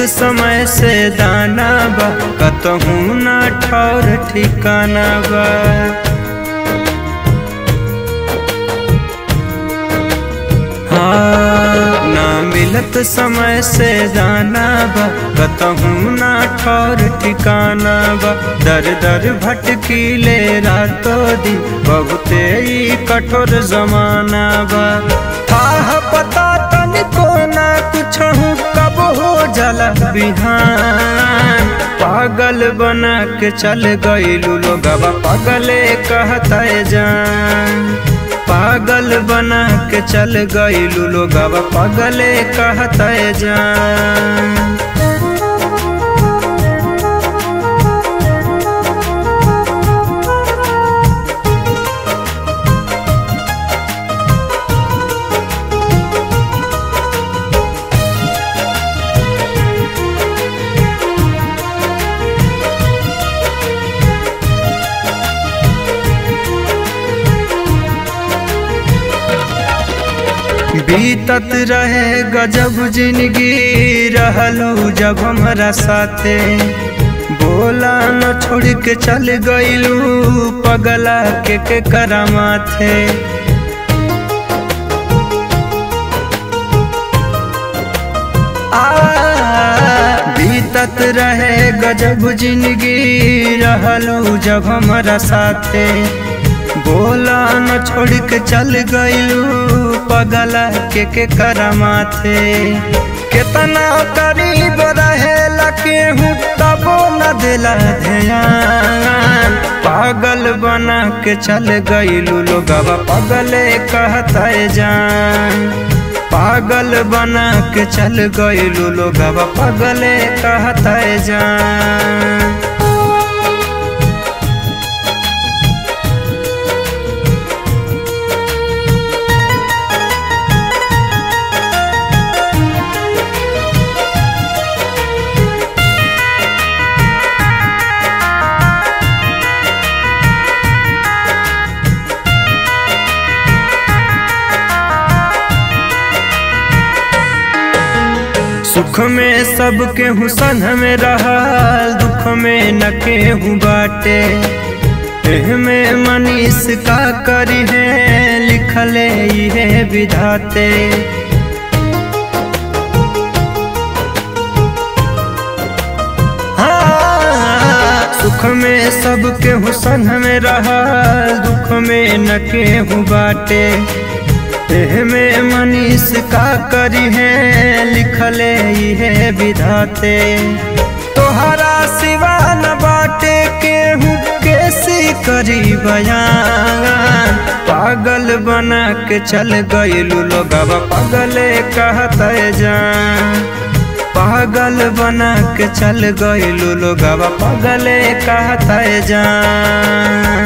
समय से दाना बा कतहूँ ना ठौर ठिकाना बा हाँ ना मिलत समय से दाना बा कतहूँ ना ठौर ठिकाना बा दर दर भटकीले रातों दिन बहुते ही कठोर जमाना बा था पता तनिको ना कुछ हूँ कब हो जला बिहान पागल बना के चल गईलू लोगवा पागले कहता जान पागल बना के चल गईलू लोगवा पागले कहता जान बीतत रहे गजब जिंदगी रहलू जब हमरा साथे बोला न छोड़ के चल गईलू पगला के के करामाथे आ बीतत रहे गजब जिंदगी रहलू जब हमरा साथे बोला न छोड़ के चल गईलू पगला के के करमाथे कितना करीब रहेला केहू तबो न दिला ध्यान पागल बना के चल गईलू लोगवा पगले कहता जान पागल बना के चल गईलू लोगवा पगले कहता जान सुख में सब केहू संग में रहल दुख में न केहू बाटे एह में मनीष का करी है लिखले ये विधाते हाँ, सुख में सब केहू संग में रहल दुख में न केहू बाटे एह में मनीष का करी है लिखले ये विधाते तोहरा सिवा न बाटे केहू कैसी करी बयान पागल बना के चल गईलू लोगवा पागले कहता जान पागल बना के चल गईलू लोगवा पागले कहता जान